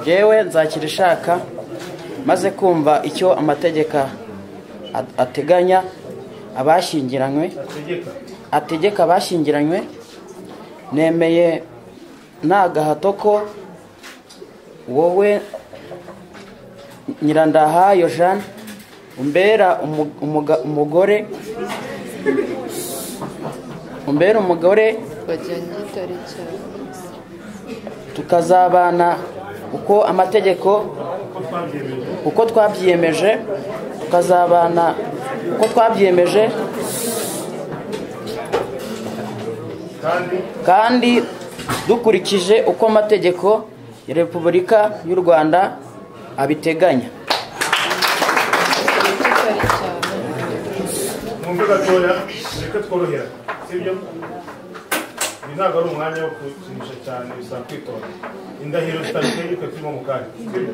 yewe nzakira ishaka maze kumva icyo amategeko ateganya abashyingiranywe ategeka abashyingiranywe nemeye nta gahato ko wowe nyirandahayo jane umbera umugore umbera umugore bajyanye igitare cyabo tukazabana uko amategeko uko twabyiyemeje tukazabana uko twabyiyemeje kandi dukurikije uko amategeko ya repubulika y'u rwanda abiteganya bajyanye igitare cyabo mwumve gatoya mureke tworohera sibyo ibi ntabwo ari umwanya wo kukinisha cyane bisaba kwitonda indahiro zitabiteye yuko turimo mu kanya sibyo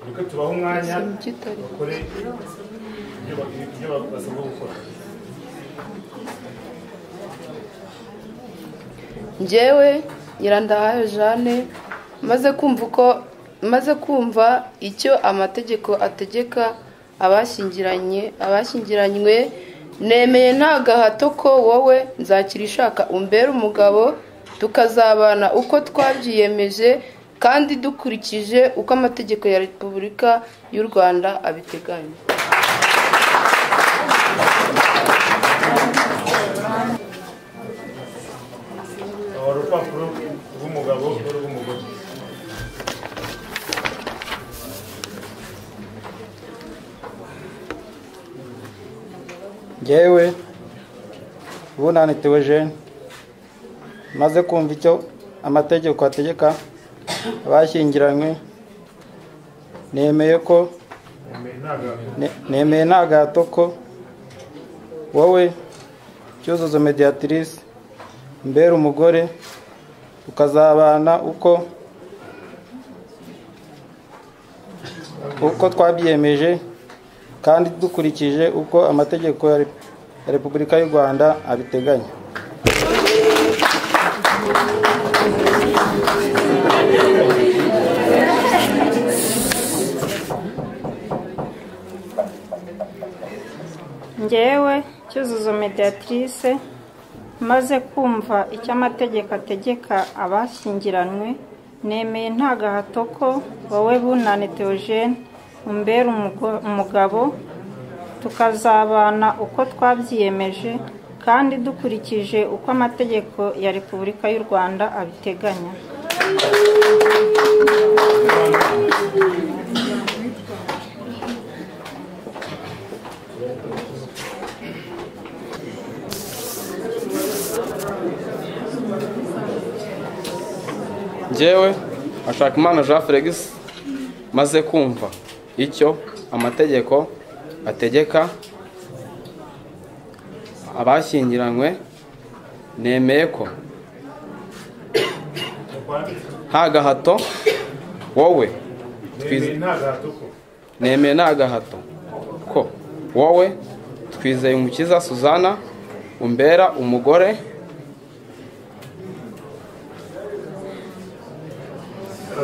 mureke tubahe umwanya bajyanye igitare bakore ibyo ba- ibyo ba- basabwa gukora njyewe nyirandahayo jane maze kumva uko maze kumva icyo amategeko ategeka abashyingiranye abashyingiranywe nemeye nta gahato ko wowe nzakira ishaka umbere umugabo tukazabana uko twabyiyemeje kandi dukurikije uko amategeko ya repubulika y'u rwanda abiteganya wari urupapuro rw'umugabo n'urw'umugore ngewe bunani tewejeni maze kumva icyo amategeko ategeka abashyingiranywe nemeye ko Nemeye nta gahato ne- nemeye nta gahato ko wowe cyuzuzo mediyatirisi mbere umugore ukazabana uko uko twabyiyemeje kandi dukurikije uko amategeko ya Rep- ya repubulika y'u rwanda abiteganya ngewe cyuzuzo mediatrice maze kumva icyo amategeko ategeka abashyingiranywe nemeye nta gahato ko wowe bunane theogene umbera umugo- umugabo tukazabana uko twabyiyemeje kandi dukurikije uko amategeko ya repubulika y'u rwanda abiteganya njyewe Hashakimana jean felix maze kumva icyo amategeko ategeka abashyingiranywe nemeye ko nta gahato wowe nemeye nta gahato ko nemeye nta gahato ko wowe twizeye umukiza suzana umbera umugore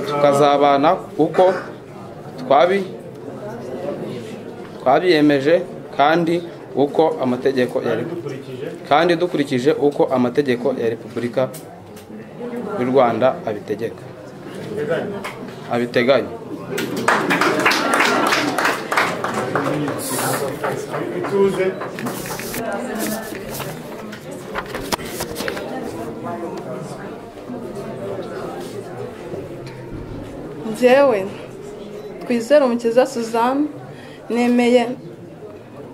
tukazabana uko twabi twabiyemeje kandi uko amategeko ya Repu- dukurikije kandi dukurikije uko amategeko ya repubulika y'u rwanda abitegeka teganya abiteganya ituze njyewe twizere umukiza suzanne nemeye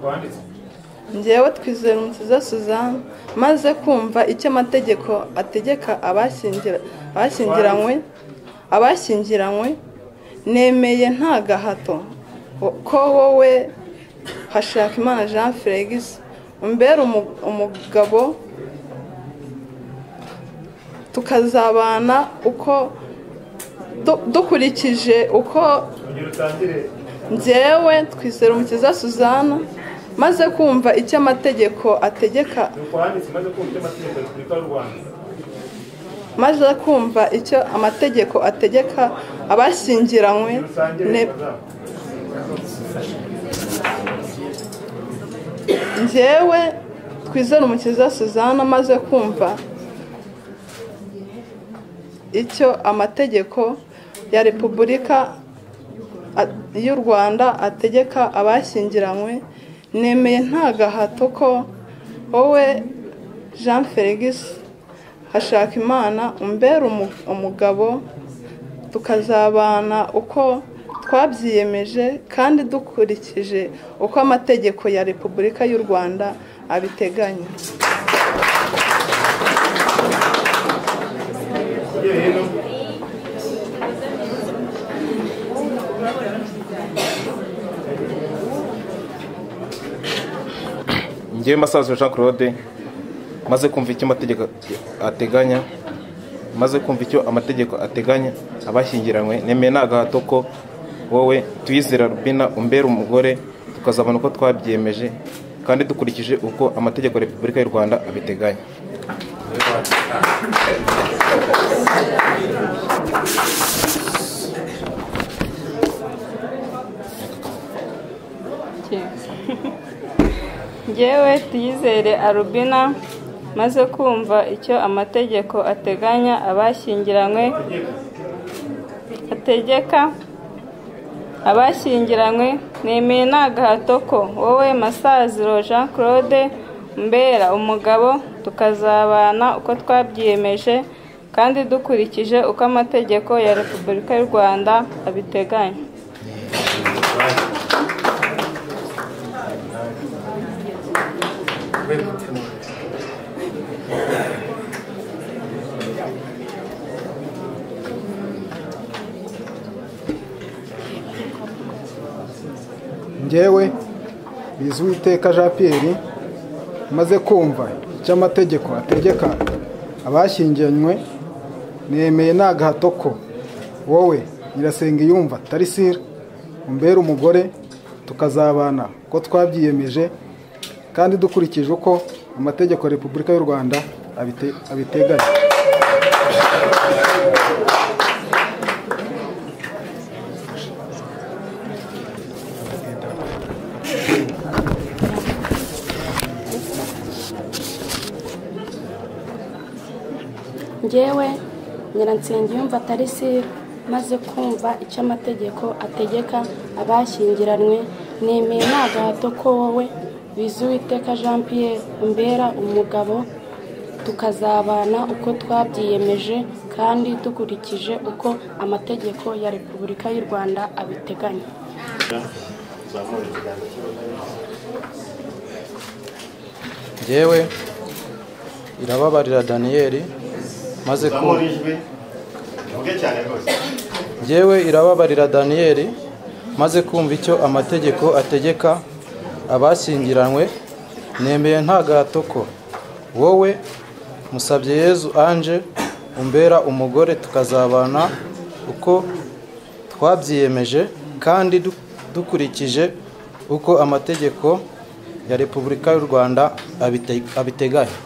wanditse njyewe twizere umukiza suzanne maze kumva icyo amategeko ategeka abashyingira- abashyingiranywe abashyingiranywe nemeye nta gahato ko wowe hashaka imana jean felix umbere umu- umugabo tukazabana uko du- dukurikije uko ongera utangire njyewe twizera umukiza suzana maze kumva icyo amategeko ategeka nuko handitse maze kumva icyo amategeko ya repubulika y'u rwanda maze kumva icyo amategeko ategeka abashyingiranywe ne- njyewe twizere umukiza suzana amaze kumva icyo amategeko ya repubulika a- y'u rwanda ategeka abashyingiranywe nemeye nta gahato ko wowe jean felix hashakimana umbera umu- umugabo tukazabana uko twabyiyemeje kandi dukurikije uko amategeko ya repubulika y'u rwanda abiteganya Ujye hino. ngewe masaza jean claude maze kumva icyo amategeko ateganya maze kumva icyo amategeko ateganya abashyingiranywe nemeye nta gahato ko wowe tuyizera rubina umbera umugore tukazabona uko twabyemeje kandi dukurikije uko amategeko ya repubulika y'u rwanda abiteganya ngewe tuyizere arubina maze kumva icyo amategeko ateganya abashyingiranywe ategeka abashyingiranywe nemeye nta gahato ko wowe masaziro jean claude mbera umugabo tukazabana uko twabyiyemeje kandi dukurikije uko amategeko ya repubulika y'u rwanda abiteganya njyewe bizuwiteka jean pierre maze kumva icyo amategeko ategeka abashyingiranywe nemeye nta gahato ko wowe nyirasenga yumva tarisira umbere umugore tukazabana ko twabyiyemeje kandi dukurikije uko amategeko ya repubulika y'u rwanda abite- abiteganya njyewe nyiransenge yumva atari sibi maze kumva icyo amategeko ategeka abashyingiranywe nemeye nta gahato ko wowe bizuwiteka jean pierre umbera umugabo tukazabana uko twabyiyemeje kandi dukurikije uko amategeko ya repubulika y'u rwanda abiteganya Zamura ikiganza cy'iburyo. ngewe irababarira daniyeli maze Zamura kumva ijwi. Vuge cyane rwose. Njyewe irababarira daniyeli maze kumva icyo amategeko ategeka abashyingiranywe nemeye nta gahato ko wowe musabye yezu anje umbera umugore tukazabana uko twabyiyemeje kandi du- dukurikije uko amategeko ya repubulika y'u rwanda abite- abiteganya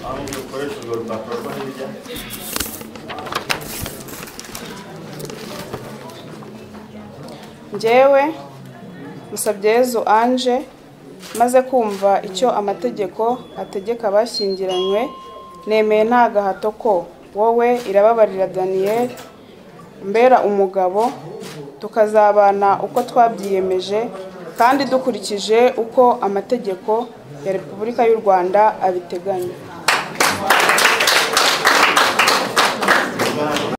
Aho ukoresha urwo rupapuro rwo hirya. njyewe musabyezu anje maze kumva icyo amategeko ategeka abashyingiranywe nemeye nta gahato ko wowe irababarira daniyeli mbera umugabo tukazabana uko twabyiyemeje kandi dukurikije uko amategeko ya repubulika y'u rwanda abiteganya